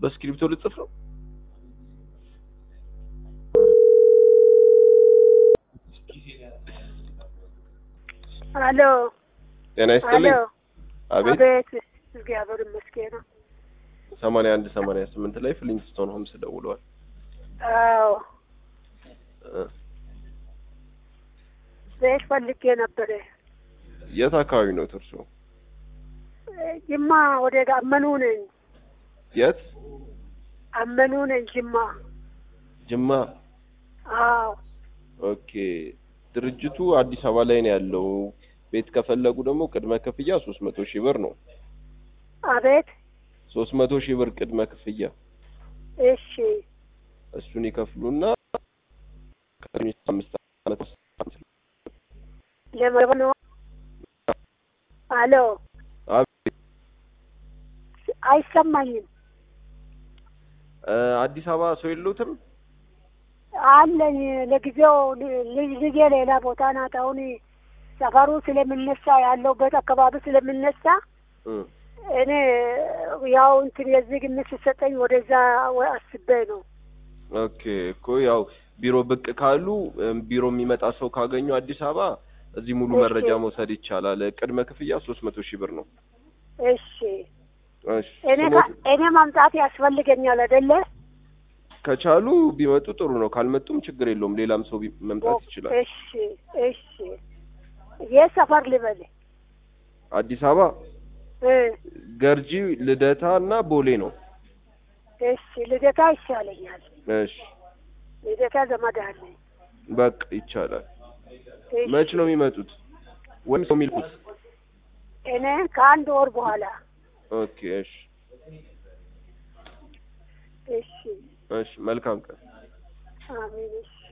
በእስክሪብቶ ልጽፍ ነው። አሎ ጤና አሎ ይስጥልኝ። አቤት አቤት እግዚአብሔር ይመስገን ሰማንያ አንድ ሰማንያ ስምንት ላይ ፍሊንግስቶን ሆምስ ደውለዋል። አዎ እ ቤት ፈልጌ ነበረ የት አካባቢ ነው እርሶ? ጅማ ወደ አመኑ ነኝ የት? አመኑ ነኝ ጅማ ጅማ። አዎ ኦኬ። ድርጅቱ አዲስ አበባ ላይ ነው ያለው። ቤት ከፈለጉ ደግሞ ቅድመ ክፍያ ሶስት መቶ ሺህ ብር ነው። አቤት ሶስት መቶ ሺህ ብር ቅድመ ክፍያ እሺ እሱን ይከፍሉና አምስት ዓመት ለመረብ ነው አሎ አቤት አይሰማኝም እ አዲስ አበባ ሰው የለዎትም? አለኝ ለጊዜው ልጅ ልጄ ሌላ ቦታ ናት አሁን ሰፈሩ ስለምነሳ ያለውበት አካባቢ ስለምነሳ እ እኔ ያው እንትን የዚህ ግምት ሲሰጠኝ ወደዛ ወ- አስቤ ነው ኦኬ እኮ ያው ቢሮ ብቅ ካሉ እም፣ ቢሮ የሚመጣ ሰው ካገኙ አዲስ አበባ እዚህ ሙሉ እሺ። መረጃ መውሰድ ይቻላል። ቅድመ ክፍያ ሶስት መቶ ሺህ ብር ነው። እሺ እሺ እኔ ስሞት ካ- እኔ ማምጣት ያስፈልገኛል አይደለ ከቻሉ ቢመጡ ጥሩ ነው። ካልመጡም ችግር የለውም። ሌላም ሰው ቢ- መምጣት ይችላል። እሺ እሺ የት ሰፈር ልበል አዲስ አበባ እ ገርጂ፣ ልደታ እና ቦሌ ነው። እሺ ልደታ ይሻለኛል እሺ ልደታ ዘመድ አለኝ በቃ ይቻላል። እሺ። መች ነው የሚመጡት ወይም ሰው የሚልኩት? እኔ ከአንድ ወር በኋላ ኦኬ እሺ እሺ እሺ መልካም ቀን። አሜን እሺ